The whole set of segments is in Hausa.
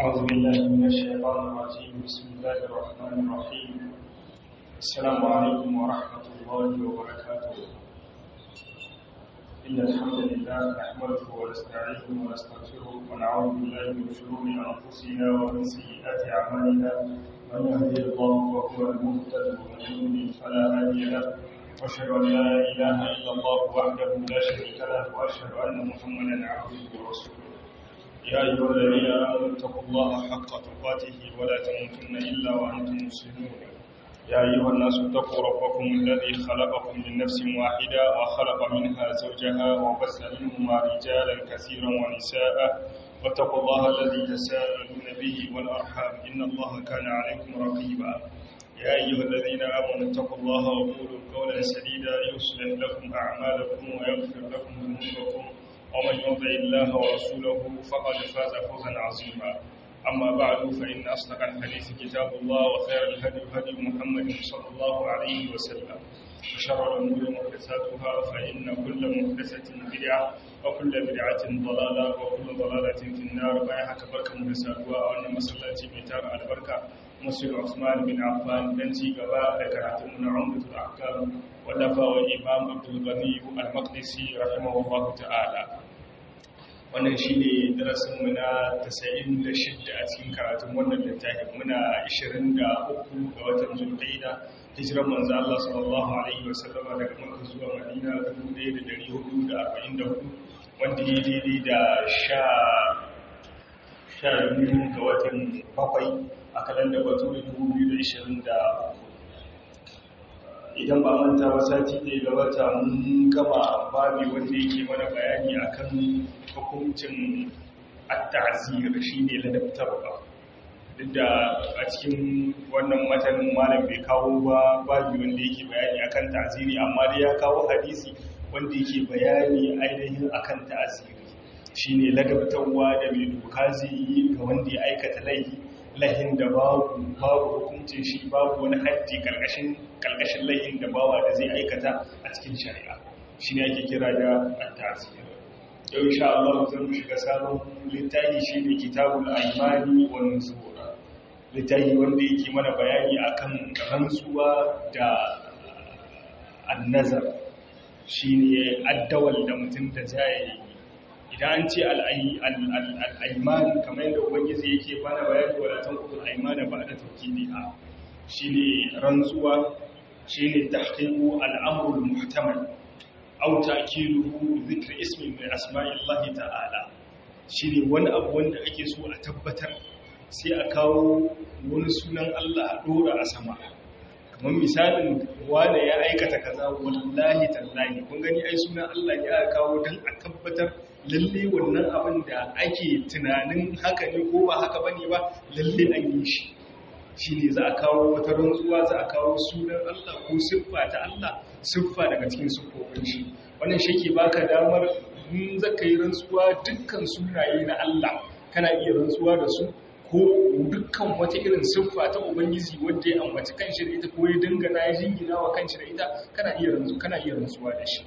أعوذ بالله من الشيطان الرجيم بسم الله الرحمن الرحيم السلام عليكم ورحمة الله وبركاته إن الحمد لله نحمده ونستعينه ونستغفره ونعوذ بالله من شرور أنفسنا ومن سيئات أعمالنا من يهدي الله فهو المهتد ومن يضلل فلا هادي له وأشهد أن لا إله إلا الله وحده لا شريك له وأشهد أن محمدا عبده ورسوله يا أيها الذين آمنوا اتقوا الله حق تقاته ولا تموتن إلا وأنتم مسلمون يا أيها الناس اتقوا ربكم الذي خلقكم من نفس واحدة وخلق منها زوجها وبث منهما رجالا كثيرا ونساء واتقوا الله الذي تساءلون به والأرحام إن الله كان عليكم رقيبا يا أيها الذين آمنوا اتقوا الله وقولوا قولا سديدا يصلح لكم أعمالكم ويغفر لكم ذنوبكم ومن يطع الله ورسوله فقد فاز فوزا عظيما أما بعد فإن أصدق الحديث كتاب الله وخير الهدي هدي محمد صلى الله عليه وسلم وشر الأمور محدثاتها فإن كل محدثة بدعة وكل بدعة ضلالة وكل ضلالة في النار بايعك بركة محدثاتها وأن مسلاتي ميتار البركة مسجد عثمان بن عفان بنتي قباء ذكرتمنا عمدة الأحكام ولفا والإمام عبد الغني المقدسي رحمه الله تعالى wannan shi ne darasinmu na 96 a cikin karatun wannan littafin muna 23 ga watan zulkaida hijiran manzo Allah sallallahu alaihi wasallam daga Makka zuwa Madina 1444 wanda ya daidai da sha sha biyu ga watan bakwai a kalanda bature 2023 idan ba manta ba sati ɗaya gabata mun gama babi wanda yake mana bayani akan hukuncin at-ta'zir shine ladabtarwa duk da a cikin wannan matanin malam bai kawo ba babi wanda yake bayani akan ta'ziri amma dai ya kawo hadisi wanda yake bayani ainihin akan ta'ziri shine ladabtarwa da mai doka zai yi ga wanda ya aikata laifi lahin da babu babu hukuncin shi babu wani haddi karkashin karkashin lahin da bawa da zai aikata a cikin shari'a shine ake kira da at-ta'zir yau insha Allah zan shiga sabon littafi shine kitabul aymani wan nuzur littafi wanda yake mana bayani akan rantsuwa da annazar shine addawal da mutum da zai idan an ce al'aiman kamar yadda ubangiji yake bana bayani wadatan kudin aimana ba da taukidi a shi ne rantsuwa shi ne tahqiqu al'amrul muhtamal aw ta'kiluhu dhikr ismin min asma'illahi ta'ala shi ne wani abu wanda ake so a tabbatar sai a kawo wani sunan Allah a dora a sama kamar misalin wane ya aikata kaza wallahi tallahi kun gani ai sunan Allah ya kawo dan a tabbatar lalle wannan abin da ake tunanin haka ne ko ba haka bane ba lalle an yi shi shine za a kawo wata rantsuwa za a kawo sunan Allah ko siffa ta Allah siffa daga cikin siffofin shi wannan shi ke baka damar in zaka yi rantsuwa dukkan sunaye na Allah kana iya rantsuwa da su ko dukkan wata irin siffa ta ubangiji wanda ya ambaci kanshi da ita ko ya dangana ya jingina wa kanshi da ita kana iya rantsu kana iya rantsuwa da shi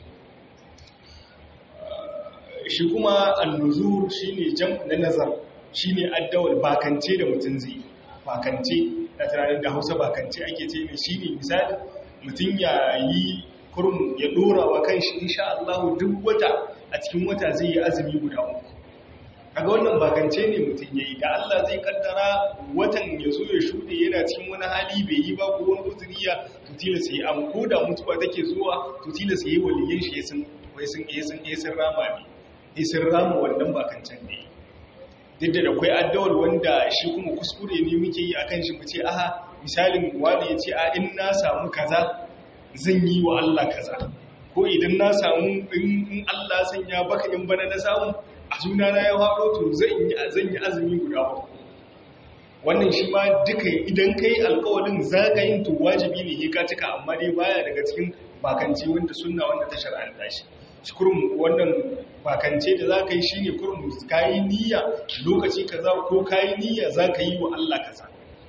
shi kuma annuzur shine jam na nazar shine addawal bakance da mutum zai bakance da tunanin da Hausa bakance ake ce ne shine misali mutum ya yi kurum ya dora wa kanshi insha Allah duk wata a cikin wata zai yi azumi guda uku kaga wannan bakance ne mutum yayi da Allah zai kaddara watan ya zo ya shude yana cikin wani hali bai yi ba ko wani uzuriya to tilasa yi am ko da mutuwa take zuwa to tilasa yi waliyan shi sun wai sun yi sun yi sun rama ne sun rama wannan bakancan ne duk da akwai addawar wanda shi kuma kuskure ne muke yi akan shi mu ce aha misalin wani ya ce a in na samu kaza zan yi wa Allah kaza ko idan na samu in Allah sanya baka in bana na samu a suna na ya haɗo to zan yi azumi guda ba wannan shi ma duka idan kai alkawarin zagayin to wajibi ne ka cika amma dai baya daga cikin bakanci wanda sunna wanda ta shar'anta shi kurum wannan bakance da za ka yi shi ne kurum ka yi niyya lokaci kaza ko ka yi niyya za ka yi wa Allah kaza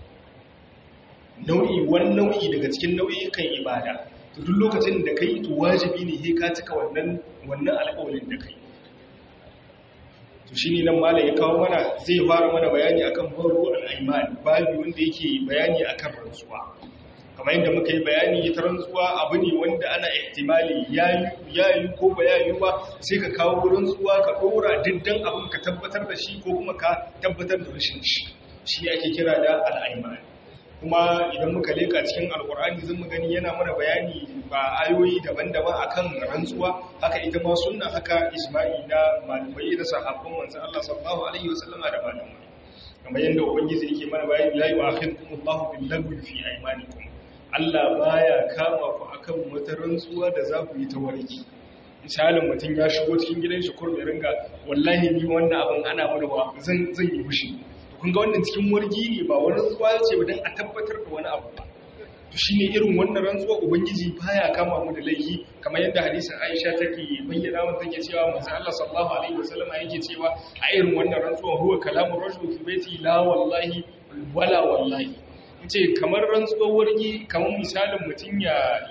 nau'i wani nau'i daga cikin nau'ikan ibada to duk lokacin da ka yi to wajibi ne ka cika wannan wannan alƙawarin da ka yi to shine nan malam ya kawo mana zai fara mana bayani akan babu al-aiman babu wanda yake bayani akan rantsuwa kamar yadda muka yi bayani ita rantsuwa abu ne wanda ana ihtimali yayi ko ba yayi ba sai ka kawo rantsuwa ka dora diddan abin ka tabbatar da shi ko kuma ka tabbatar da rashin shi shi ake kira da al-aiman kuma idan muka leka cikin alkur'ani zan mu gani yana mana bayani ba ayoyi daban-daban akan rantsuwa haka ita ma sunna haka isma'i na malamai da sahabban manzon Allah sallallahu alaihi wasallam da malamai kamar yadda ubangiji yake mana bayani la yu'akhidukum Allahu bil lagwi fi aymanikum Allah baya kama ku akan wata rantsuwa da za ku yi ta warki misalin mutum ya shigo cikin gidan shi kurmi ringa wallahi ni wannan abin ana mana zan zan yi mushi kun ga wannan cikin wargi ne ba wani rantsuwa ce ba don a tabbatar da wani abu ba to shine irin wannan rantsuwa ubangiji baya kama mu da laifi kamar yadda hadisin Aisha take bayyana mun take cewa manzo Allah sallallahu alaihi wasallam yake cewa a irin wannan rantsuwa huwa kalamu rajul fi baiti la wallahi wala wallahi ce kamar rantsuwar wargi kamar misalin mutum ya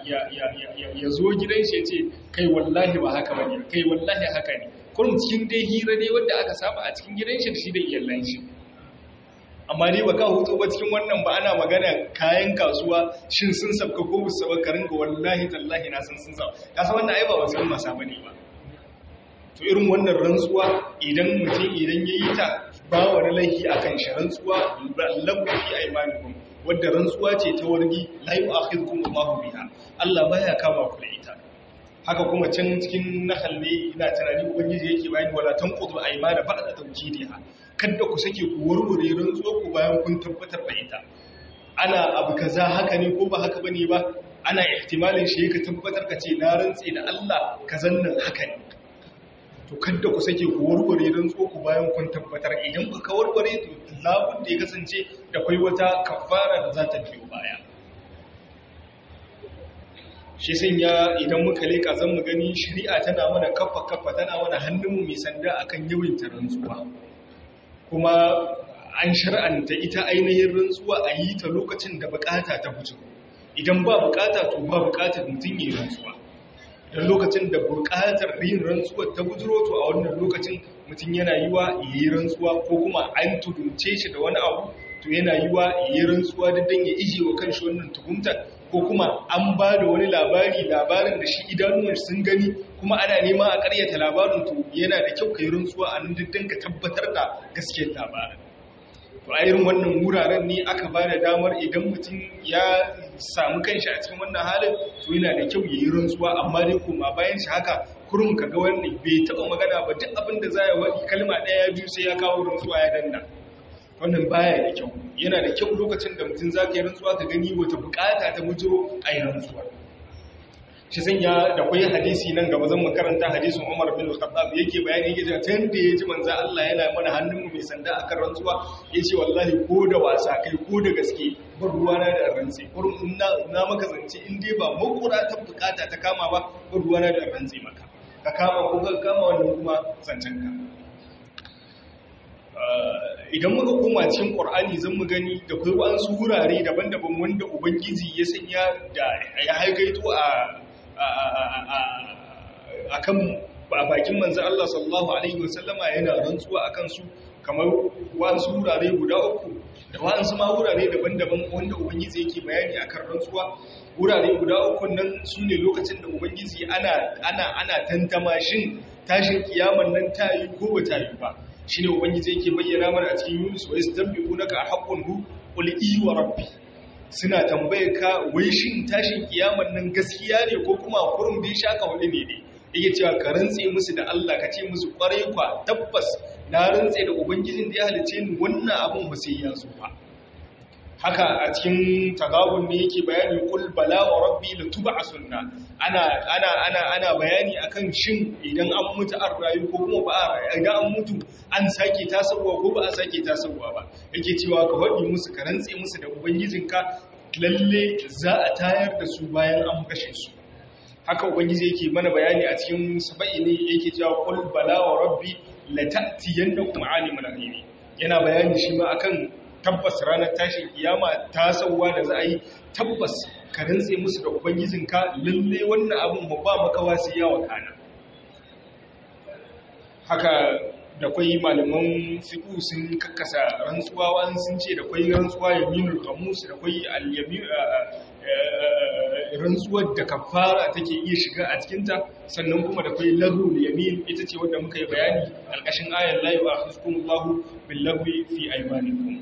ya zo gidan shi ce kai wallahi ba haka bane kai wallahi haka ne kurum cikin dai hira dai wanda aka saba a cikin gidan shi da shi da iyalan shi amma ne ba ka hutu ba cikin wannan ba ana magana kayan kasuwa shin sun sabka ko bu sabka ka ringa wallahi tallahi na san sun sa ka san wannan ai ba wasu masa bane ba to irin wannan rantsuwa idan mutum idan yayi ta ba wani laifi akan shi rantsuwa lahu fi aymanikum wadda rantsuwa ce ta wargi la yu'akhidhukum Allahu biha Allah baya kama ku da ita haka kuma can cikin nahal ne ina tunani ubangiji yake bayani wala tanqudu aymana ba'da tawjidiha kada ku sake ku warware rantsuwa ku bayan kun tabbatar da ita ana abu kaza haka ne ko ba haka bane ba ana ihtimalin shi ka tabbatar ka ce na rantse da Allah kazan nan haka ne to kada ku sake ku warware rantsuwa ku bayan kun tabbatar idan ku ka warware to labun da ya kasance da kai wata kafara da za ta biyo baya shi sanya idan muka leka zan mu gani shari'a tana mana kafa kafa tana mana hannunmu mai sanda akan yawan rantsuwa kuma an shar'anta ita ainihin rantsuwa a yi ta lokacin da bukata ta fito idan ba bukata to ba bukatar mutum yi rantsuwa don lokacin da bukatar yin rantsuwa ta bujiro to a wannan lokacin mutum yana yi wa yi rantsuwa ko kuma an tudunce shi da wani abu to yana yi wa yi rantsuwa da dan ya ije wa kanshi wannan tuhumtar ko kuma an ba da wani labari labarin da shi idanuwan sun gani kuma ana nema a karyata labarin to yana da kyau kai rantsuwa a nan diddan ka tabbatar da gaskiyar labarin to a irin wannan wuraren ne aka ba da damar idan mutum ya samu kanshi a cikin wannan halin to yana da kyau ya yi rantsuwa amma dai kuma bayan shi haka kurum ka ga wannan bai taɓa magana ba duk abin da za ya waɗi kalma ɗaya biyu sai ya kawo rantsuwa ya danna wannan baya da kyau yana da kyau lokacin da mutum za ka yi rantsuwa ka gani wata bukata ta bujiro a yi rantsuwa shi sanya da kwai hadisi nan gaba zan makaranta hadisin Umar bin Khattab yake bayani yake cewa tun da yaji manzo Allah yana mana hannun mai sanda akan rantsuwa yace wallahi ko da wasa kai ko da gaske bar ruwana da rantsi kurum na na maka zance in dai ba makura ta bukata ta kama ba bar ruwana da rantsi maka ka kama ko ka kama wannan kuma zancen ka idan muka koma cikin ƙwar'ani zan mu gani da kai wasu wurare daban-daban wanda ubangiji ya sanya da ya haikaito a kan bakin manzan Allah sallallahu Alaihi wasallama yana rantsuwa a kansu kamar wasu wurare guda uku da wasu ma wurare daban-daban wanda ubangiji yake bayani akan rantsuwa wurare guda uku nan su ne lokacin da ubangiji ana tantama shin tashin kiyaman nan ta yi ko ba ta yi ba shi ne ubangiji yake bayyana mana a cikin yunus wa istabbi'u naka haqqun hu qul i wa rabbi suna tambayar ka wai shin tashin kiyaman nan gaskiya ne ko kuma kurum da shaka wani ne ne yake cewa ka rantse musu da Allah ka ce musu kwarai kwa tabbas na rantse da ubangijin da ya halice ni wannan abun ba sai ya zo ba haka a cikin tagabun ne yake bayani kul bala wa rabbi la tub'asunna ana ana ana ana bayani akan shin idan an mutu an rayu ko kuma ba a rayu idan an mutu an sake tasowa ko ba a sake tasowa ba yake cewa ka faɗi musu ka rantse musu da ubangijinka lalle za a tayar da su bayan an kashe su haka ubangiji yake mana bayani a cikin saba'i ne yake cewa kul bala wa rabbi la ta'tiyannakum alimul ghaibi yana bayani shi ma akan tabbas ranar tashin kiyama ta sauwa da za a yi tabbas ka rantse musu da ubangijinka lalle wannan abin ba ba makawa sai ya wakana haka da kwai malaman fiqh sun kakkasa rantsuwa wani sun ce da kwai rantsuwa yaminul qamus da kwai al-yamin rantsuwar da kafara take iya shiga a cikinta sannan kuma da kwai lahul yamin ita ce wanda muka yi bayani alƙashin ayar la yu'akhidhukumullahu bil-lahwi fi aymanikum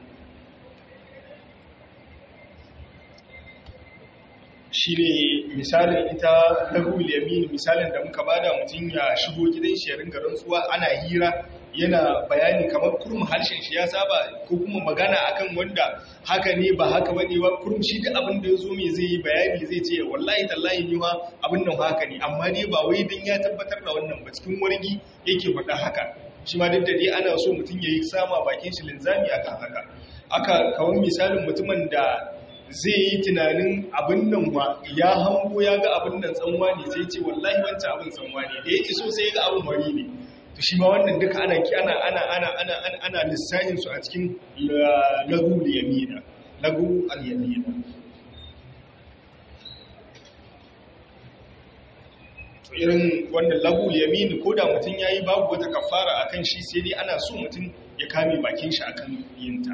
shi ne misalin ita lahul yamin misalin da muka bada mutum ya shigo gidan shi ya ringa rantsuwa ana hira yana bayani kamar kurum harshen shi ya saba ko kuma magana akan wanda haka ne ba haka bane ba kurum shi duk abin da ya zo mai zai yi bayani zai ce wallahi tallahi ni ma abin nan haka ne amma dai ba wai dan ya tabbatar da wannan ba cikin wargi yake faɗa haka shi ma duk da dai ana so mutum ya yi sama bakin shi linzami akan haka aka kawai misalin mutumin da zai yi tunanin abin nan wa ya hango ya ga abin nan tsanwa ne sai ce wallahi wancan abin tsanwa ne da ya iso sai ya ga abin wari ne to shi ma wannan duka ana ki ana ana ana ana ana ana lissahin su a cikin lagu yamina lagu al-yamina to irin wannan lagu yamin ko da mutum yayi babu wata kafara akan shi sai dai ana so mutum ya kame bakin shi akan yinta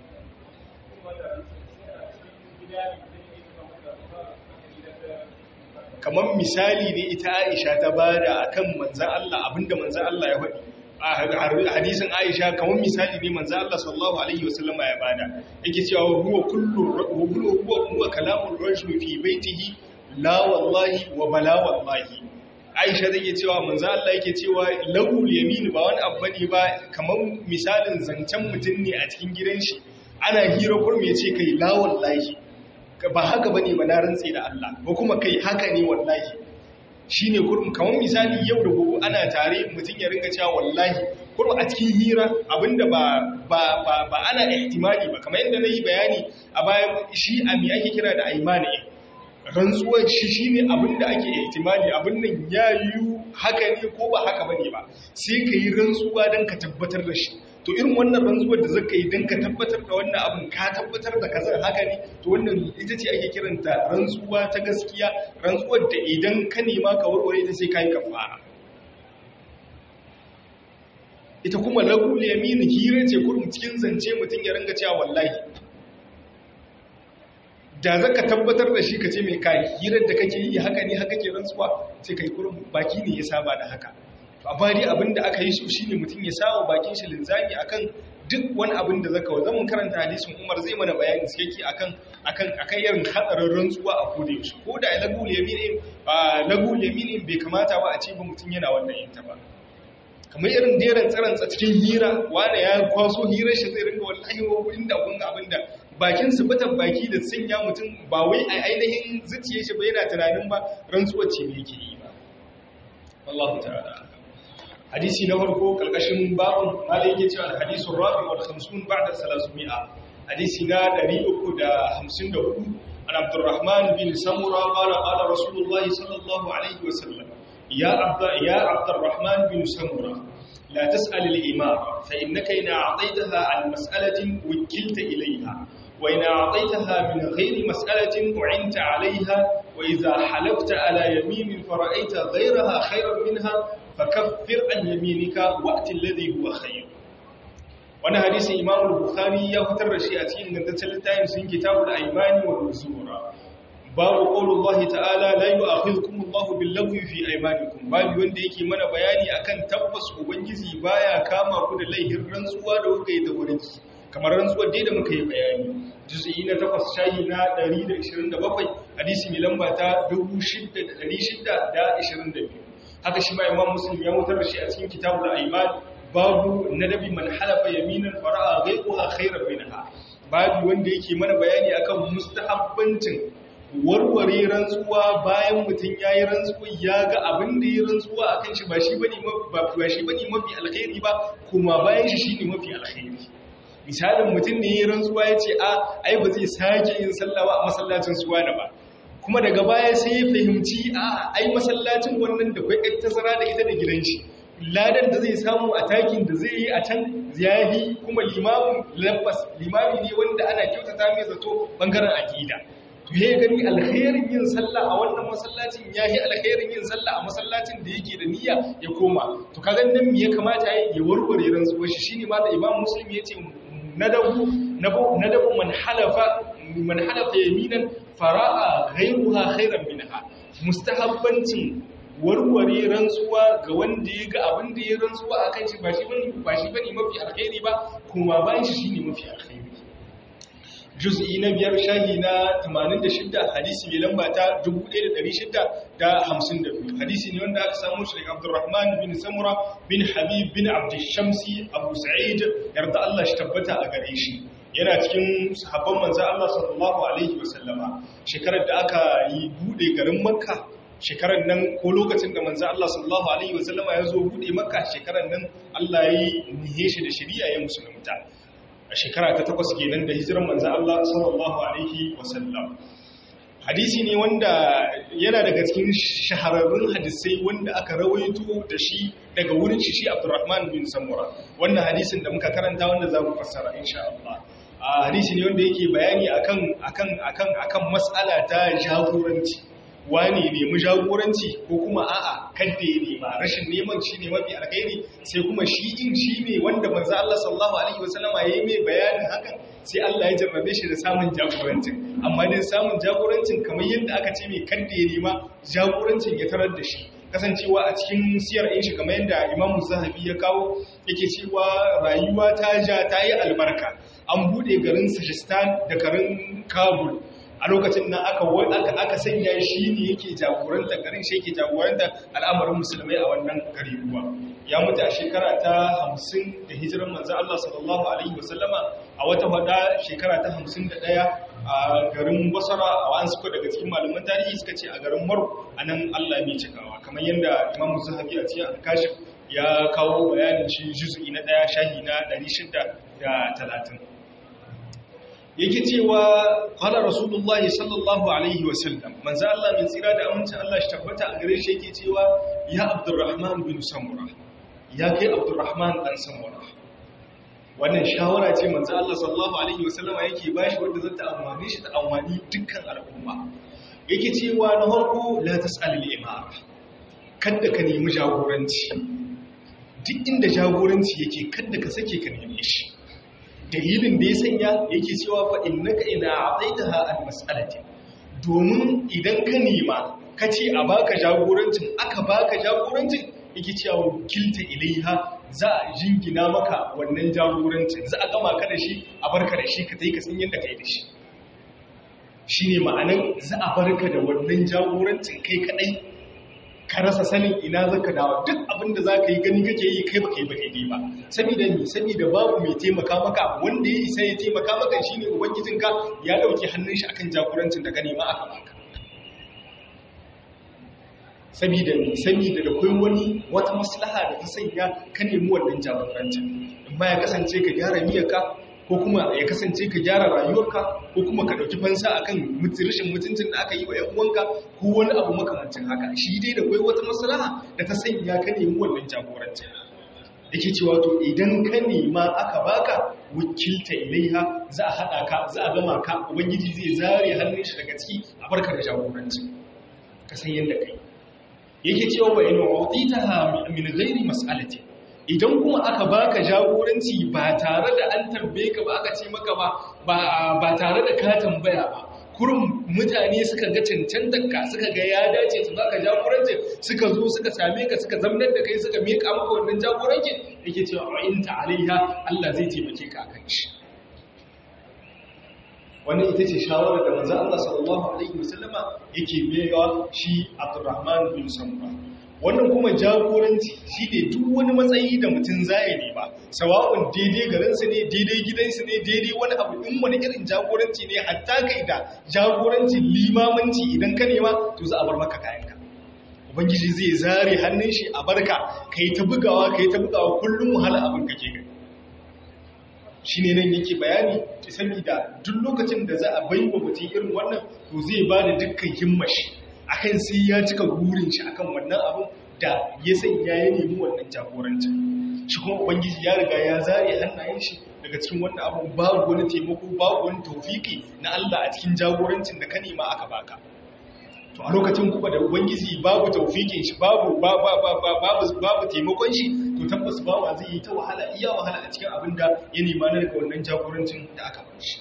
kamar misali ne ita Aisha ta bada akan manzan Allah abinda manzan Allah ya faɗi a hadisin Aisha kamar misali ne manzan Allah sallallahu alaihi wasallama ya bada yake cewa huwa kullu huwa huwa kalamul rajul fi baitihi la wallahi wa bala wallahi Aisha take cewa manzan Allah yake cewa lahul yamin ba wani abu bane ba kamar misalin zancen mutum ne a cikin gidan shi ana hira kurme ce kai la wallahi ba haka bane ba na rantsi da Allah ko kuma kai haka ne wallahi shine kurum kamar misali yau da gobe ana tare mutum ya ringa cewa wallahi kurum a cikin hira abinda ba ba ba, ba ana ihtimali ba kamar yadda nayi bayani a baya shi a me ake kira da aimani rantsuwar shi shine abinda ake ihtimali abin nan ya yi haka ne ko ba haka bane ba sai ka yi rantsuwa don ka tabbatar da shi to irin wannan rantsuwar da zaka yi don ka tabbatar da wannan abin ka tabbatar da kazar haka ne to wannan ita ce ake kiranta rantsuwa ta gaskiya rantsuwar da idan ka nema ka warware ta sai ka yi kafara ita kuma lagul yamin hira ce kurum cikin zance mutum ya ringa cewa wallahi da zaka tabbatar da shi ka ce mai kai hirar da kake yi haka ne haka ke rantsuwa sai kai kurum baki ne ya saba da haka amma dai abin da aka yi so shine mutum ya sawa bakin shi linzami akan duk wani abin da zaka zama karanta hadisin Umar zai mana bayani cikakke akan akan akan irin hadarin rantsuwa a koda yaushe ko da lagul yamin lagul yamin bai kamata ba a ce ba mutum yana wannan yin ta ba kamar irin deran tsarantsa cikin hira wanda ya kwaso hirar shi zai ringa wallahi wa inda kun abin da bakin su fitan baki da sanya mutum ba wai a ainihin zuciyar shi ba yana tunanin ba rantsuwar ce ne yake yi ba wallahu ta'ala hadisi na farko kalkashin babun malai yake cewa hadisun rabi wal 50 ba'da 300 hadisi na 354 an abdurrahman bin samura qala qala rasulullahi sallallahu alaihi wasallam ya abda ya abdurrahman bin samura la tas'al al imara fa innaka in a'taytaha an mas'alatin wukilta ilayha wa in a'taytaha min ghairi mas'alatin u'inta 'alayha wa idha halafta ala yamin fara'aita ghayraha khayran minha fakaffir an yaminika waqti alladhi huwa khayr wannan hadisin Imam al-Bukhari ya fitar da shi a cikin gantaccen littafin sun kitabul aymani wal nuzura babu qaulullahi ta'ala la yu'akhidhukum Allahu bil-lagwi fi aymanikum babu wanda yake mana bayani akan tabbas ubangiji baya kama ku da laihin rantsuwa da kuka yi da wurin kamar rantsuwar dai da muka yi bayani juz'i na 8 shayi na 127 hadisi mai lamba ta 6622 haka shi ma imam muslim ya mutar da shi a cikin kitabul aiman babu nadabi man halafa yaminan fara'a ghayruha khayran minha babu wanda yake mana bayani akan mustahabbancin warware rantsuwa bayan mutum yayi rantsuwa ya ga abin da ya rantsuwa akan shi ba shi bane ba ba shi bane mafi alkhairi ba kuma bayan shi shine mafi alkhairi misalin mutum ne ya rantsuwa ya ce a ai ba zai sake yin sallah ba a masallacin suwa da ba kuma daga baya sai ya fahimci a ai masallacin wannan da kwai tazara da ita da gidan shi ladan da zai samu a takin da zai yi a can ziyahi kuma limamin labbas limami ne wanda ana kyautata mai zato bangaren aqida to ya gani alkhairin yin sallah a wannan masallacin ya yi alkhairin yin sallah a masallacin da yake da niyya ya koma to kaga nan me ya kamata ya warware rantsuwar shi shine ma da imam muslim yace nadabu nadabu man halafa man halafa yaminan fara'a ghayruha khairan minha mustahabbancin warware rantsuwa ga wanda ya ga abin da ya rantsuwa akan shi ba shi bane ba shi bane mafi alkhairi ba kuma bayan shi shine mafi alkhairi juz'i na biyar shahi na 86 hadisi mai lamba ta 1652 hadisi ne wanda aka samu shi daga Abdurrahman bin Samura bin Habib bin Abd Shamsi Abu Sa'id yarda Allah shi tabbata a gare shi yana cikin sahabban manzo Allah sallallahu alaihi wasallama shekarar da aka yi bude garin Makka shekarar nan ko lokacin da manzo Allah sallallahu alaihi wasallama ya zo bude Makka shekarar nan Allah ya yi nihe shi da shari'a ya musulunta a shekara ta takwas kenan da hijiran manzo Allah sallallahu alaihi wasallam hadisi ne wanda yana daga cikin shahararrun hadisai wanda aka rawaito da shi daga wurin shi shi Abdurrahman bin Samura wannan hadisin da muka karanta wanda za mu fassara insha Allah a hadisi ne wanda yake bayani akan akan akan akan mas'ala ta jagoranci wani nemi jagoranci ko kuma a'a kadda ya nema rashin neman shi ne mafi alkhairi sai kuma shi in shi ne wanda manzo Allah sallallahu alaihi wasallama yayi mai bayanin hakan sai Allah ya jarrabe shi da samun jagorancin amma dai samun jagorancin kamar yadda aka ce mai kadda ya nema jagorancin ya tarar da shi kasancewa a cikin siyar ɗin shi kamar yadda Imam Zahabi ya kawo yake cewa rayuwa ta ja ta yi albarka an bude garin Sajistan da garin Kabul a lokacin nan aka aka sanya shi ne yake jagoranta garin shi yake jagoranta al'amarin musulmai a wannan gari ruwa ya mutu a shekara ta hamsin da hijiran manzo Allah sallallahu alaihi wasallama a wata wada shekara ta hamsin da ɗaya a garin basara a wa'an suka daga cikin malaman tarihi suka ce a garin maru a nan Allah mai cikawa kamar yadda imam zahabi a cikin alkashif ya kawo bayanin shi juzu'i na ɗaya shahi na ɗari shida da talatin yake cewa qala rasulullah sallallahu alaihi wasallam manzo Allah mai tsira da amincin Allah shi tabbata a gare shi yake cewa ya abdurrahman bin samura ya kai abdurrahman dan samura wannan shawara ce manzo Allah sallallahu alaihi wasallama yake bashi wanda zata amfani shi ta amfani dukkan al'umma yake cewa na farko la tas'al al-imara kada ka nemi jagoranci duk inda jagoranci yake kada ka sake ka neme shi dalilin da ya sanya yake cewa fa innaka idza a'taitaha al-mas'alati domin idan ka nema kace a baka jagorancin aka baka jagorancin yake cewa wakilta ilaiha za a jingina maka wannan jagorancin za a gama ka da shi a barka da shi ka tai ka san yadda kai da shi shine ma'anan za a barka da wannan jagorancin kai kadai ka rasa sanin ina zaka dawo duk abin da zaka yi gani kake yi kai baka yi baka yi ba saboda ni saboda babu mai taimaka maka wanda ya isa ya taimaka maka shine ubangijinka ya dauki hannun shi akan jagorancin da ka nema aka baka saboda ni saboda da kai wani wata maslaha da ta sanya ka nemi wannan jagorancin amma ya kasance ka gyara miyarka ko kuma ya kasance ka gyara rayuwarka ko kuma ka dauki fansa akan rashin mutuncin da aka yi wa ƴan uwanka ko wani abu makamancin haka shi dai da kai wata maslaha da ta sanya ka nemi wannan jagorancin yake cewa to idan ka nema aka baka wakilta ilaiha za a hada ka za a gama ka ubangiji zai zare hannun shi daga ciki a barka da jagoranci ka san yadda kai yake cewa wa in utitaha min ghairi mas'alati idan kuma aka baka jagoranci ba tare da an tambaye ka ba aka ce maka ba ba tare da ka tambaya ba kurum mutane suka ga cancantar ka suka ga ya dace su baka jagoranci suka zo suka same ka suka zamnar da kai suka miƙa maka wannan jagoranci yake cewa wa in ta alaiha Allah zai taimake ka akan shi wannan ita ce shawarar da manzo Allah sallallahu alaihi wasallama yake bayarwa shi Abdurrahman bin Samura wannan kuma jagoranci shi ne duk wani matsayi da mutum zaya ne ba sawa'un daidai garinsu ne daidai gidansu ne daidai wani abu in wani irin jagoranci ne hatta kai da jagorancin limamanci idan ka nema to za a bar maka kayanka ubangiji zai zare hannun shi a barka kai ta bugawa kai ta bugawa kullum wahala abin kake gani shi ne nan yake bayani saboda duk lokacin da za a bai wa mutum irin wannan to zai ba da dukkan himmashi akan sai ya cika burin shi akan wannan abin da ya sanya ya nemi wannan jagorancin shi kuma ubangiji ya riga ya zare hannayen shi daga cikin wannan abun babu wani taimako babu wani tawfiki na Allah a cikin jagorancin da ka nema aka baka to a lokacin kuma da ubangiji babu tawfikin shi babu babu babu taimakon shi to tabbas bawa zai yi ta wahala iya wahala a cikin abin da ya nema na daga wannan jagorancin da aka bar shi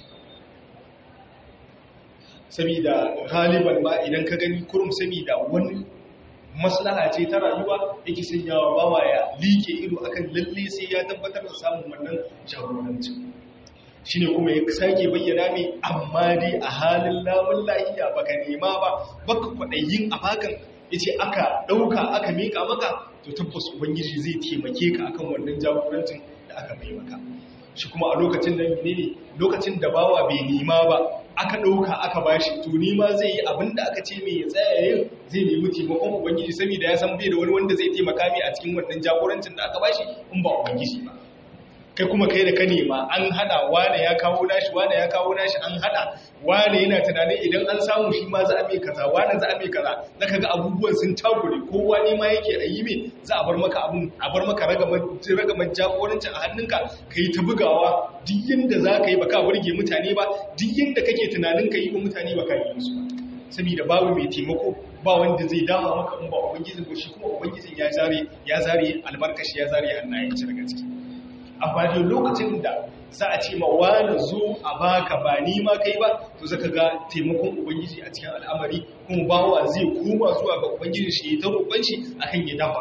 saboda galiban ba idan ka gani kurum saboda wani maslaha ce ta rayuwa yake sanyawa bawa ya like ido akan lalle sai ya tabbatar da samun wannan jagorancin shine kuma ya sake bayyana mai amma dai a halin lamun lahiya baka nema ba baka kwaɗayin a bakan yace aka ɗauka aka mika maka to tabbas ubangiji zai taimake ka akan wannan jagorancin da aka mai maka shi kuma a lokacin da ne lokacin da bawa bai nema ba aka ɗauka aka bashi to nima zai yi abin da aka ce mai ya tsaya yin zai nemi taimakon ubangiji saboda ya san bai da wani wanda zai taimaka mai a cikin wannan jagorancin da aka bashi in ba ubangiji ba kai kuma kai da ka nema an hada wane ya kawo nashi wane ya kawo nashi an hada wane yana tunanin idan an samu shi ma za a mai kaza wane za a mai kaza zaka ga abubuwan sun takure kowa ne ma yake a yi mai za a bar maka abun a bar maka ragamar jagorancin a hannunka ka yi ta bugawa duk yanda za ka yi baka burge mutane ba duk yanda kake tunanin ka yi wa mutane baka yi musu ba saboda babu mai taimako ba wanda zai dama maka in ba ubangijin ko shi kuma ubangijin ya zare ya zare albarkashi ya zare hannayen shi daga ciki amma dai lokacin da za a ce ma wani zo a baka ba ni ma kai ba to zaka ga taimakon ubangiji a cikin al'amari kuma bawa zai koma zuwa ga ubangiji shi ta roƙon shi akan ya dafa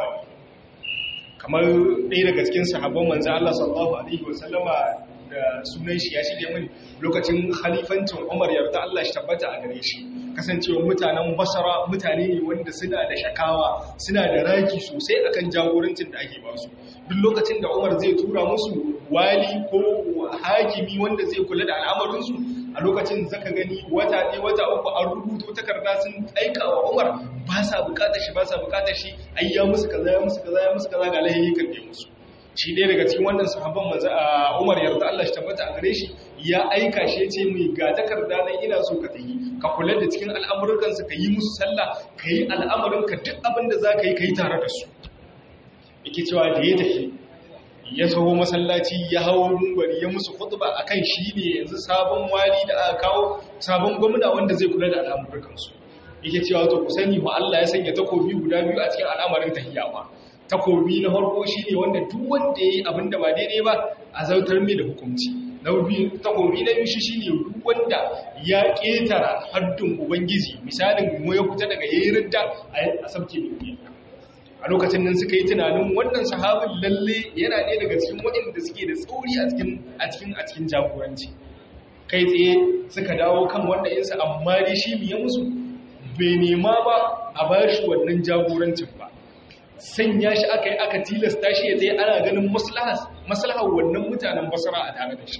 kamar ɗaya daga cikin sahabban manzo Allah sallallahu alaihi wasallama da sunan shi ya shige min lokacin khalifancin Umar yarda Allah shi tabbata a gare shi kasancewa mutanen Basra mutane ne wanda suna da shakawa suna da raki sosai akan jagorancin da ake ba su duk lokacin da Umar zai tura musu wali ko hakimi wanda zai kula da al'amarin su a lokacin zaka gani wata ɗaya wata uku an rubuto takarda sun aika wa Umar ba sa bukatar shi ba sa bukatar shi ayya musu kaza ya musu kaza ya musu kaza ga lahiyi kan musu shi ɗaya daga cikin wannan sahabban maza a umar yarda Allah shi tabbata a gare shi ya aika shi ya ce mai ga takarda nan ina so ka tayi ka kula da cikin al'amuransu ka yi musu sallah ka yi al'amuranka duk abin da za ka yi ka yi tare da su yake cewa da ya tafi ya taho masallaci ya hawo mungwari ya musu khutba akan shi ne yanzu sabon wali da aka kawo sabon gwamna wanda zai kula da al'amuransu yake cewa to ku sani ba Allah ya sanya takobi guda biyu a cikin al'amarin tahiyya ba takobi na farko shi ne wanda duk wanda ya yi abin da ba daidai ba a zautar mai da hukunci na biyu takobi na biyu shi shi ne duk wanda ya ƙetara haddun ubangiji misalin mu ya fita daga yayi ridda a sabke mai a lokacin nan suka yi tunanin wannan sahabin lalle yana ɗaya daga cikin waɗanda suke da tsauri a cikin a cikin a cikin jagoranci kai tsaye suka dawo kan wannan yinsa amma dai shi ya musu bai nema ba a bashi wannan jagorancin ba sanya shi aka yi aka tilasta shi ya tsaye ana ganin maslahar wannan mutanen basara a tare da shi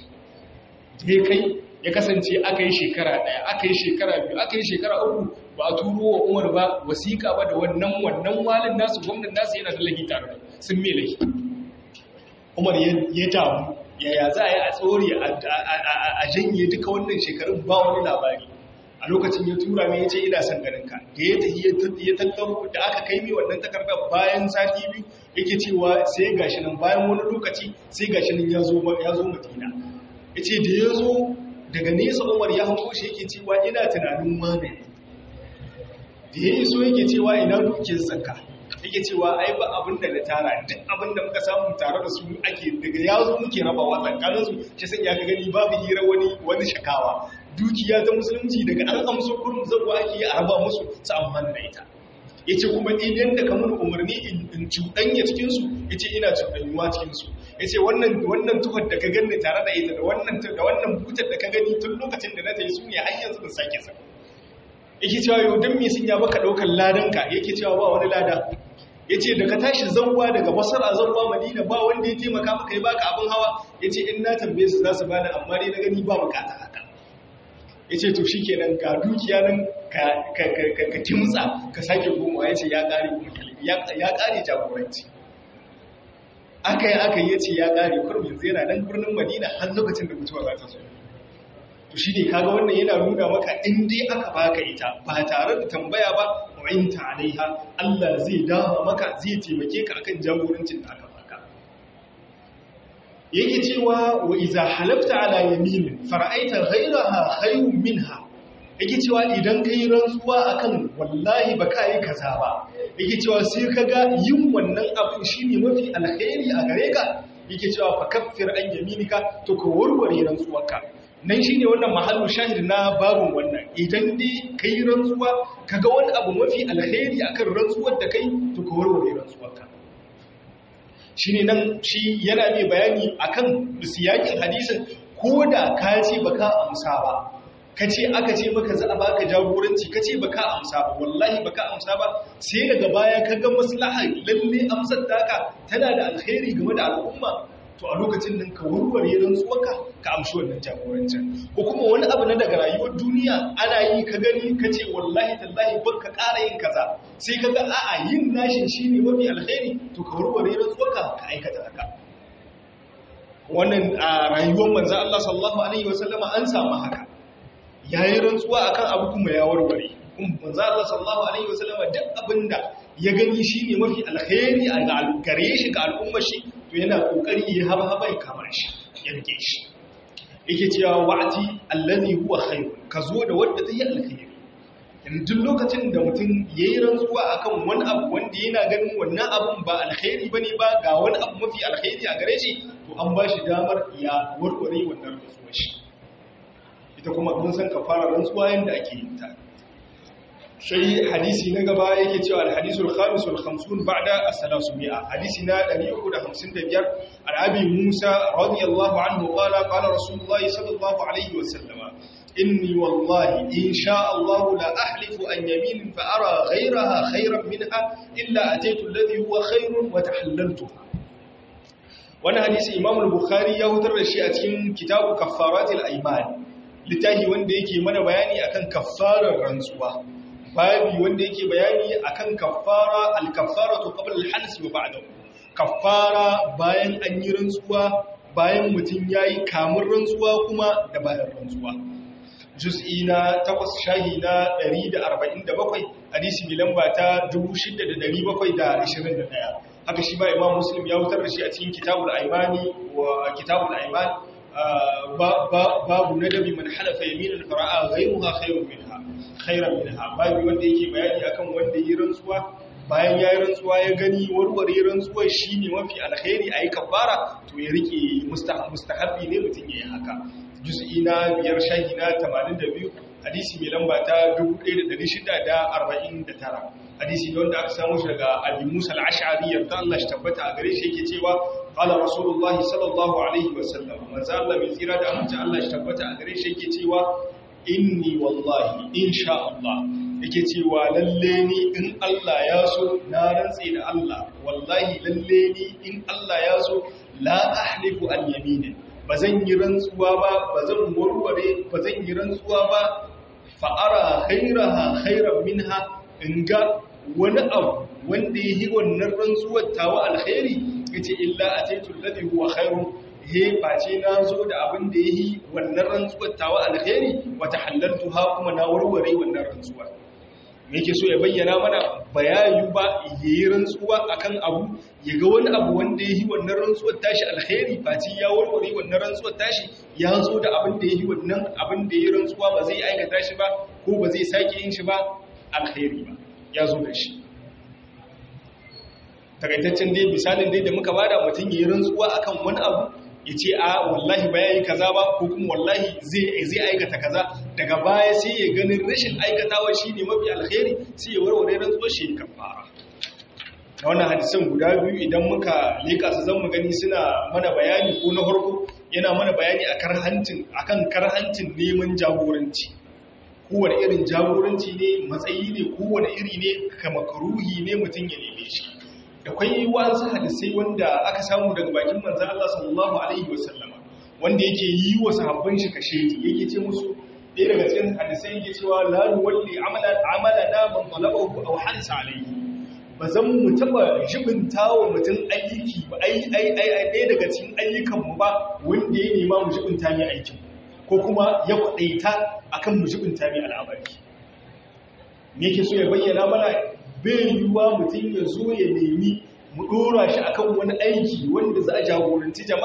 ya kai ya kasance aka yi shekara ɗaya aka yi shekara biyu aka yi shekara uku ba a turo wa umar ba wasiƙa ba da wannan wannan walin nasu gwamnan nasu yana da lahi tare da sun mai lahi umar ya damu yaya za a yi a tsori a janye duka wannan shekarun ba wani labari a lokacin ya tura mai ya ce ina son ganin ka da ya tafi ya tattaro da aka kai mai wannan takardar bayan sati biyu yake cewa sai gashi nan bayan wani lokaci sai gashi nan ya zo madina ya ce da ya zo daga nesa umar ya hanko shi yake cewa ina tunanin magani da ya yi so yake cewa ina dukiyar zakka yake cewa ai ba abin da na tara duk abin da muka samu tare da su ake daga ya zo muke rabawa tsakaninsu shi sai ya ga gani babu hira wani wani shakawa dukiya ta musulunci daga an amso kurin zabuwa ake yi a raba musu su amfani da ita ya ce kuma idan da kamar umarni in cuɗanya cikinsu ya ce ina cuɗanyuwa cikinsu ya ce wannan tuhar da ka gani tare da ita da wannan butar da ka gani tun lokacin da na ta yi su ne har yanzu da sake sa yake cewa yau don me sun ya baka ɗaukar ladanka yake cewa ba wani lada ya ce da ka tashi zauwa daga basar a zauwa madina ba wanda ya taimaka maka ya baka abin hawa ya ce in na tambaye su za su bani amma dai na gani ba bukata haka ya ce to shi kenan ga dukiya nan ka kimtsa ka sake goma ya ce ya ƙare jagoranci aka yi aka yi ya ce ya ƙare kurmin zera nan birnin madina har lokacin da mutuwa za ta zo to shi ne kaga wannan yana nuna maka in dai aka baka ita ba tare da tambaya ba wa'inta alaiha Allah zai dama maka zai taimake ka akan jagorancin da aka baka yake cewa wa iza halafta ala yaminin fara'aita ghayraha khayrun minha yake cewa idan kai rantsuwa akan wallahi ba ka yi kaza ba yake cewa sai kaga yin wannan abin shine mafi alkhairi a gare ka yake cewa fa kaffir an yaminika to ka warware rantsuwarka nan shine wannan mahallu shahid na babun wannan idan dai kai rantsuwa kaga wani abu mafi alkhairi akan rantsuwar da kai to ka warware rantsuwarka shine nan shi yana mai bayani akan siyakin hadisin ko da ka ce baka amsa ba ka ce aka ce maka za a baka jagoranci ka ce baka amsa ba wallahi baka amsa ba sai daga baya ka ga maslaha lalle amsar taka tana da alkhairi game da al'umma to a lokacin nan ka warware rantsuwarka ka amshi wannan jagorancin ko kuma wani abu na daga rayuwar duniya ana yi ka gani ka ce wallahi tallahi ban ka ƙara yin kaza sai ka ga a'a yin nashin shine mafi alkhairi to ka warware rantsuwarka ka aikata haka wannan a rayuwar manzo Allah sallallahu alaihi wasallama an samu haka yayi rantsuwa akan abu kuma ya warware manzo Allah sallallahu alaihi wasallama duk abinda ya gani shine mafi alkhairi a gare shi ga al'ummar shi to yana kokari ya haba haba ya kamar shi ya rike shi yake cewa wa'ati allazi huwa khair ka zo da wanda zai alkhairi in duk lokacin da mutum yayi rantsuwa akan wani abu wanda yana ganin wannan abun ba alkhairi bane ba ga wani abu mafi alkhairi a gare shi to an ba shi damar ya warware wannan rantsuwar shi ita kuma mun san kafara rantsuwa yanda ake yin ta sai hadisi na gaba yake cewa al-hadisul khamisul khamsun ba'da as-salasumia hadisi na 355 al-abi Musa radiyallahu anhu qala qala rasulullah sallallahu alaihi wasallam inni wallahi in sha Allah la ahlifu an yamin fa ara ghayraha khayran minha illa ataitu alladhi huwa khayrun wa tahallaltuha wannan hadisi Imam al-Bukhari ya hutar da shi a cikin kitabu kaffaratil ayman littafi wanda yake mana bayani akan kaffarar rantsuwa babi wanda yake bayani akan kaffara al-kaffaratu qabla al-hals wa ba'dahu kaffara bayan an yi rantsuwa bayan mutum yayi kamun rantsuwa kuma da bayan rantsuwa juz'i na 8 shahi na 147 hadisi bi lamba ta 6721 haka shi ba imam muslim ya wutar da shi a cikin kitabul aimani wa kitabul aiman babu nadabi man halafa yaminan fara'a ghayruha khayrun minha khairan minha babu wanda yake bayani akan wanda yi rantsuwa bayan yayi rantsuwa ya gani warware rantsuwar shine mafi alkhairi ayi kafara to ya rike mustahabbi ne mutun yayi haka juz'i na biyar shahi na 82 hadisi mai lamba ta 1649 hadisi ne wanda aka samu shi daga Abi Musa al-Ash'ari yarda Allah shi tabbata a gare shi yake cewa qala rasulullahi sallallahu alaihi wasallam manzo Allah mai tsira da amince Allah shi tabbata a gare shi yake cewa inni wallahi insha Allah yake cewa lalle ni in Allah ya so na rantsi da Allah wallahi lalle ni in Allah ya so la ahlifu an yaminin bazan yi rantsuwa ba bazan warware bazan yi rantsuwa ba fa'ara khairaha khairan minha in ga wani abu wanda ya yi wannan rantsuwar tawa alkhairi ya ce illa a taitun ladi huwa khairun he face na zo da abin da ya yi wannan rantsuwar tawa alkhairi wata halartu ha kuma na warware wannan rantsuwar me yake so ya bayyana mana bayayu ba ya yi rantsuwa akan abu ya ga wani abu wanda ya yi wannan rantsuwar tashi alkhairi face ya warware wannan rantsuwar tashi ya zo da abin da ya yi wannan abin da ya yi rantsuwa ba zai aikata shi ba ko ba zai sake yin shi ba alkhairi ba ya zo da shi takaitaccen dai misalin dai da muka bada mutum ya yi rantsuwa akan wani abu ya ce a wallahi ba ya yi kaza ba ko kuma wallahi zai aikata kaza daga baya sai ya ganin rashin aikatawa shi ne mafi alkhairi sai ya warware rantsuwar shi kan fara da wannan hadisan guda biyu idan muka leka su zan mu gani suna mana bayani ko na farko yana mana bayani akan karhancin neman jagoranci kowane irin jagoranci ne matsayi ne kowane iri ne kama karuhi ne mutum ya neme shi da kwai wasu hadisai wanda aka samu daga bakin manzan Allah sallallahu alaihi wasallama wanda yake yi wa sahabban shi kashe yake ce musu ɗaya daga cikin hadisai yake cewa la nuwalli amala amala na man talabahu aw hansa alaihi ba zan mu taba jibinta wa mutum aiki ba ai ai ai ɗaya daga cikin ayyukan mu ba wanda ya nema mu jibinta ne aikin ko kuma ya kwaɗaita a kan mujibinta mai al'amari me ke so ya bayyana mana bai yiwuwa mutum ya zo ya nemi mu ɗora shi a kan wani aiki wanda za a jagoranci jama'a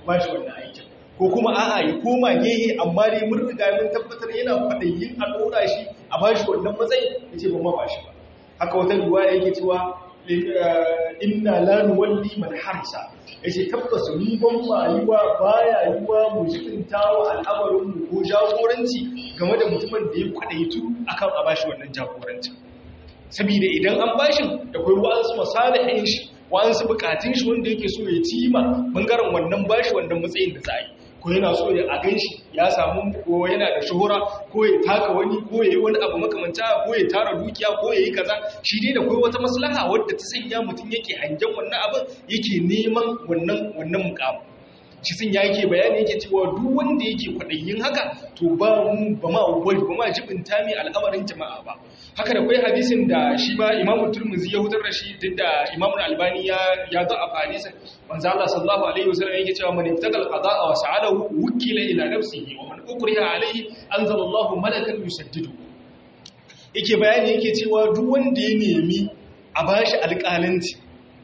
ba shi wannan aikin ko kuma a'a ya koma gehe amma dai mun riga mun tabbatar yana kwaɗayin a ɗora shi a ba shi wannan matsayi ya ce ba ma ba shi ba haka wata ruwa yake cewa inna la nuwalli man harsa yace tabbas ni ban rayuwa baya yiwa mu jikinta wa al'amarin mu ko jagoranci game da mutumin da ya kwadaitu akan a bashi wannan jagoranci saboda idan an bashin da kai wa'ansu masalihin shi wa'ansu bukatun shi wanda yake so ya cima bangaren wannan bashi wannan matsayin da za a yi ko yana so ya a gan shi ya samu ko yana da shuhura ko ya taka wani ko ya yi wani abu makamanta ko ya tara dukiya ko ya yi kaza shi dai da kai wata maslaha wadda ta sanya mutum yake hangen wannan abin yake neman wannan wannan mukamu shi sun yake bayani yake cewa duk wanda yake kwaɗayin haka to ba mu ba ma wani ba ma jibinta mai al'amarin jama'a ba haka da kai hadisin da shi ma imamu turmuzi ya hutar da shi duk da imamu albani ya ya zo a hadisin manzo Allah sallallahu alaihi wasallam yake cewa man ibtagal qada'a wa sa'alahu wukila ila nafsihi wa man ukriha alaihi anzalallahu malakan yusaddidu yake bayani yake cewa duk wanda ya nemi a bashi alƙalanci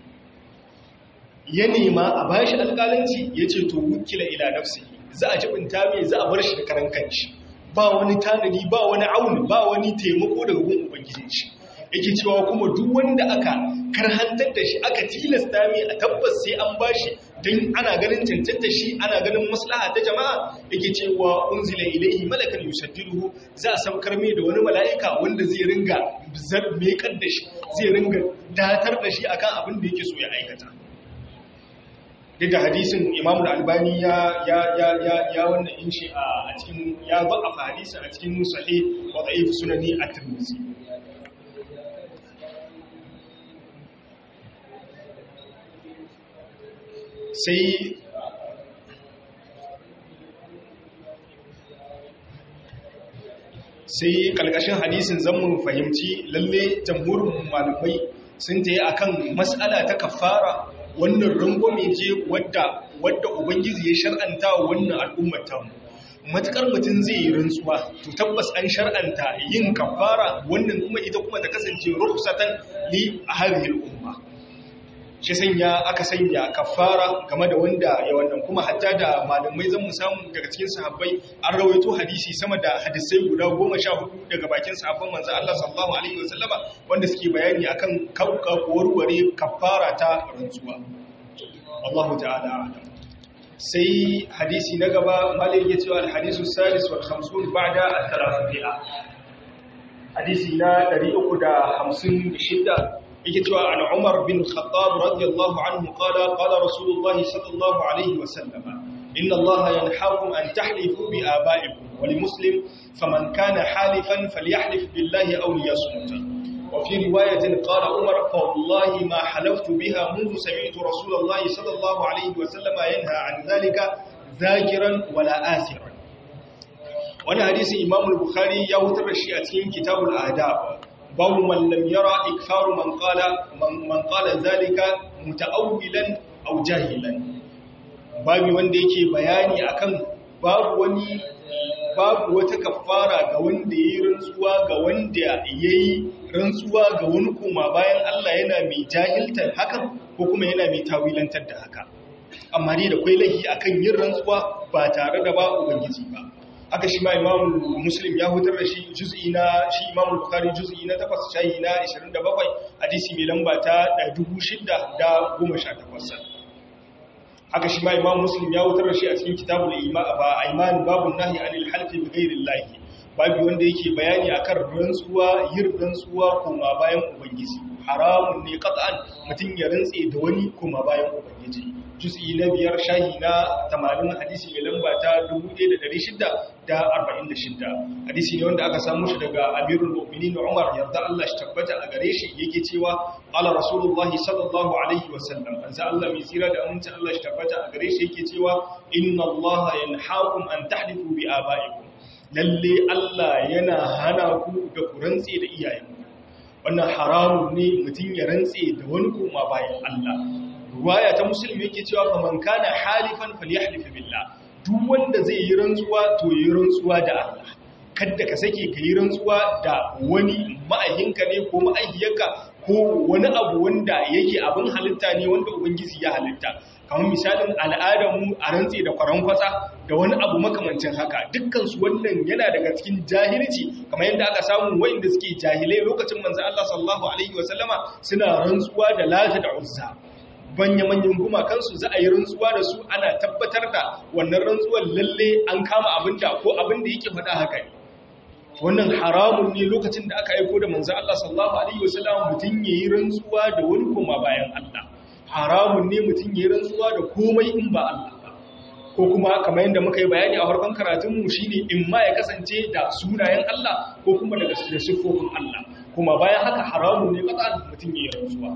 ya nema a bashi alƙalanci ya ce to wukila ila nafsi za a jibinta mai za a bar shi da karan kanshi ba wani tanadi ba wani auni ba wani taimako daga gun ubangijin shi yake cewa kuma duk wanda aka karhantar da shi aka tilasta mai a tabbas sai an bashi don ana ganin cancanta shi ana ganin maslaha ta jama'a yake cewa unzila ilaihi malakan yusaddiruhu za a saukar mai da wani mala'ika wanda zai ringa mekar da shi zai ringa datar da shi akan abin da yake so ya aikata duk da hadisin imamu albani ya ya ya ya ya wannan inshi a cikin ya ba a hadisin a cikin sahih wa da'if sunani at-tirmidhi sai sai kalkashin hadisin zan mu fahimci lalle jamhurin malamai sun ta yi akan mas'ala ta kafara wannan rangwame je wadda wadda ubangiji ya shar'anta wannan al'ummar tamu matukar mutum zai yi rantsuwa to tabbas an shar'anta yin kafara wannan kuma ita kuma ta kasance rukhsatan li hadhihi al'umma shi sanya aka sanya kafara game da wanda ya wannan kuma hatta da malamai zan mu samu daga cikin sahabbai an rawaito hadisi sama da hadisai guda goma sha hudu daga bakin sahabban manzo Allah sallallahu alaihi wasallama wanda suke bayani akan kauka warware kafara ta rantsuwa Allahu ta'ala alam sai hadisi na gaba malai ya cewa al-hadisu salis wal 50 ba'da al-thalathia hadisi na 356 yake cewa an Umar bin Khattab radiyallahu anhu qala qala Rasulullah sallallahu alaihi wa sallam inna Allah yanhaakum an tahlifu bi aba'ikum wa li muslim faman kana halifan falyahlif billahi aw liyasmut wa fi riwayatin qala Umar fa wallahi ma halaftu biha منذ سمعت رسول الله صلى الله عليه وسلم ينهى عن ذلك ذاكرا ولا آثرا wani hadisi Imam al-Bukhari ya wutar da shi a cikin Kitabul Adab babu man lam yara ikfaru man qala man qala zalika mutaawwilan aw jahilan babu wanda yake bayani akan babu wani babu wata kafara ga wanda yayi rantsuwa ga wanda yayi rantsuwa ga wani kuma bayan Allah yana mai jahiltar hakan ko kuma yana mai tawilantar da haka amma dai da kwai lahi akan yin rantsuwa ba tare da ba ubangiji ba haka shi ma imamu muslim ya hutar da shi juz'i na shi imamu bukari juz'i na 8 shayi na 27 hadisi mai lamba ta 618 haka shi ma imamu muslim ya hutar da shi a cikin kitabul iman babun nahi anil halfi bi ghairillahi babu wanda yake bayani akan rantsuwa yin rantsuwa kuma bayan ubangiji haramun ne qat'an mutun ya rantse da wani kuma bayan ubangiji juz'i na biyar shahi na 80 hadisi mai lamba ta 1646 hadisi ne wanda aka samu shi daga amirul mu'minin Umar yarda Allah shi tabbata a gare shi yake cewa qala rasulullahi sallallahu alaihi wasallam anza Allah mai tsira da aminci Allah shi tabbata a gare shi yake cewa inna Allah yanhaakum an tahlifu bi abaikum lalle Allah yana hana ku da ku rantse da iyayenku wannan haramun ne mutum ya rantse da wani kuma bayan Allah ruwaya ta musulmi yake cewa faman kana halifan falyahlif billah duk wanda zai yi rantsuwa to yi rantsuwa da Allah kada ka sake ka yi rantsuwa da wani ma'ayinka ne ko ma'ayyaka ko wani abu wanda yake abin halitta ne wanda ubangiji ya halitta kamar misalin al'adarmu a rantse da kwaran kwatsa da wani abu makamancin haka dukkansu wannan yana daga cikin jahilci kamar yadda aka samu wayanda suke jahilai lokacin manzo Allah sallallahu alaihi wasallama suna rantsuwa da lata da uzza manya-manyan gumakansu za a yi rantsuwa da su ana tabbatar da wannan rantsuwar lalle an kama abin da ko abin da yake faɗa haka ne wannan haramun ne lokacin da aka aiko da manzo Allah sallallahu alaihi wasallam mutun yayi rantsuwa da wani kuma bayan Allah haramun ne mutun yayi rantsuwa da komai in ba Allah ba ko kuma kamar yadda muka yi bayani a farkon karatun mu shine in ma ya kasance da sunayen Allah ko kuma daga sifofin Allah kuma bayan haka haramun ne kaza mutun yayi rantsuwa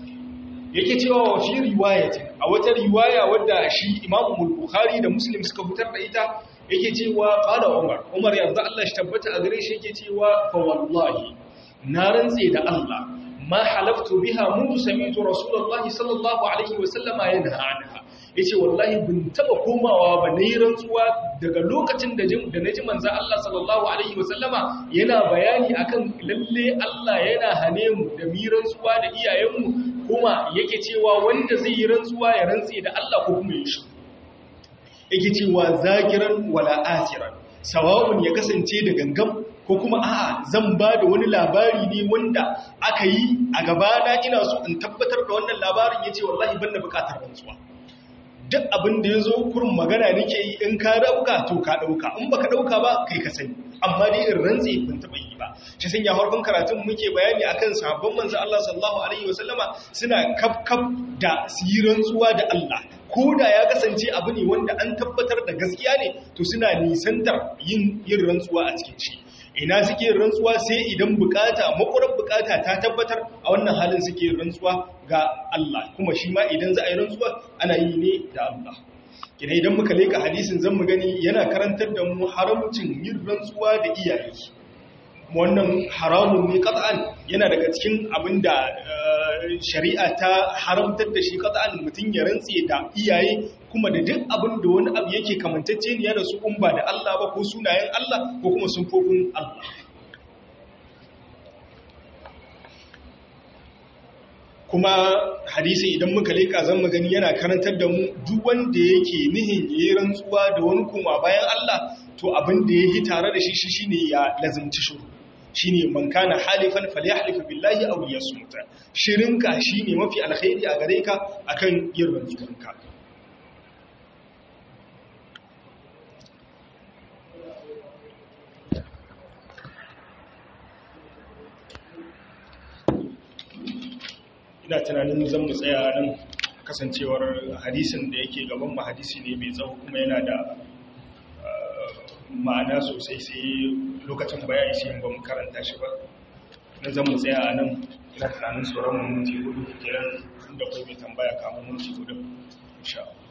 yake cewa wa fi riwayatin a wata riwaya wadda shi Imam Bukhari da Muslim suka fitar da ita yake cewa qala Umar Umar yanzu Allah shi tabbata a gare shi yake cewa fa wallahi na rantse da Allah ma halaftu biha mundu sami'tu Rasulullah sallallahu alaihi wa sallama yanha anha yace wallahi bin taba komawa ba nayi rantsuwa daga lokacin da jin da naji manzo Allah sallallahu alaihi wa sallama yana bayani akan lalle Allah yana hane mu da mi rantsuwa da iyayenmu kuma yake cewa wanda zai yi rantsuwa ya rantse da Allah ko kuma ya shi yake cewa zagiran wala asiran sawa'un ya kasance da gangam ko kuma a'a zan ba da wani labari ne wanda aka yi a gabana ina so in tabbatar da wannan labarin yace wallahi ban da bukatar rantsuwa duk abin da ya zo kurin magana nake yi in ka dauka to ka dauka in baka dauka ba kai ka sani amma dai in rantse ban taba yi ba shi sun ya harkun karatun muke bayani akan sahabban manzo Allah sallallahu alaihi wasallama suna kafkaf da siran tsuwa da Allah ko da ya kasance abu ne wanda an tabbatar da gaskiya ne to suna nisantar yin yin rantsuwa a cikin shi ina suke yin rantsuwa sai idan bukata makurar bukata ta tabbatar a wannan halin suke yin rantsuwa ga Allah kuma shi ma idan za a yi rantsuwa ana yi ne da Allah kina idan muka leka hadisin zan mu gani yana karantar da mu haramcin yin rantsuwa da iyaye wannan haramun ne qat'an yana daga cikin abinda shari'a ta haramtar da shi qat'an mutun ya rantse da iyaye kuma da duk abin da wani abu yake kamantacce ne da su in ba da Allah ba ko sunayen Allah ko kuma sunfofin Allah kuma hadisi idan muka leka zan gani yana karantar da mu duk wanda yake nihin yayi rantsuwa da wani kuma bayan Allah to abin da yake tare da shi shi shine ya lazimci shuru shine man kana halifan falyahlif billahi aw yasmut shirinka shine mafi alkhairi a gare ka akan yin rantsuwanka ina tunanin zan mu tsaya nan kasancewar hadisin da yake gaban mu hadisi ne mai tsawo kuma yana da ma'ana sosai sai lokacin bayani sai ba mu karanta shi ba na zan mu tsaya a nan ina tunanin tsoron mu minti hudu kenan da kai mai tambaya kamun minti hudu insha Allah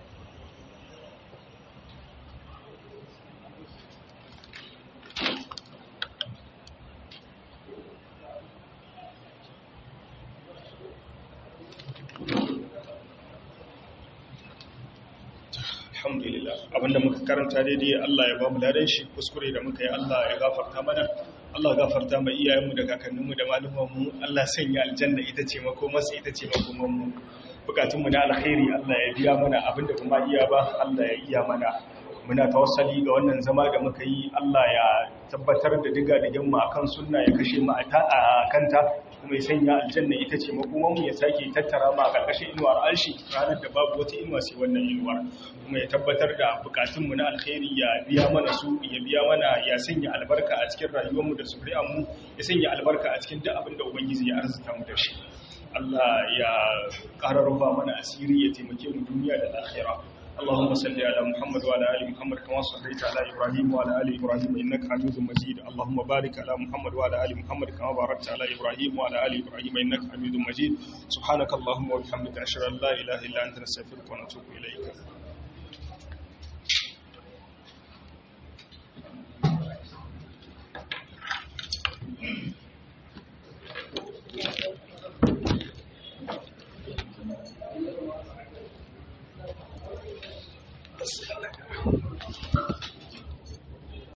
alhamdulillah abinda muka karanta daidai Allah ya ba mu ladan shi kuskure da muka yi Allah ya gafarta mana Allah gafarta mai iyayenmu da kakanninmu da malumanmu Allah sanya aljanna ita ce makomarsa ita ce makomanmu bukatunmu na alkhairi Allah ya biya mana abinda kuma iya ba Allah ya iya mana muna tawassali ga wannan zama da muka yi Allah ya tabbatar da diga da yamma akan sunna ya kashe mu a kanta kuma ya sanya aljanna ita ce makomanmu ya sake tattara mu a karkashin inuwar alshi ranar da babu wata inuwa sai wannan inuwar kuma ya tabbatar da bukatunmu na alkhairi ya biya mana su ya biya mana ya sanya albarka a cikin rayuwarmu da mu ya sanya albarka a cikin duk abin da ubangiji ya arzuta mu da shi Allah ya ƙara rufa mana asiri ya taimake mu duniya da lahira اللهم صل على محمد وعلى ال محمد كما صليت على ابراهيم وعلى ال ابراهيم انك حميد مجيد اللهم بارك على محمد وعلى ال محمد كما باركت على ابراهيم وعلى ال ابراهيم انك حميد مجيد سبحانك اللهم وبحمدك اشهد ان لا اله الا انت نستغفرك ونتوب اليك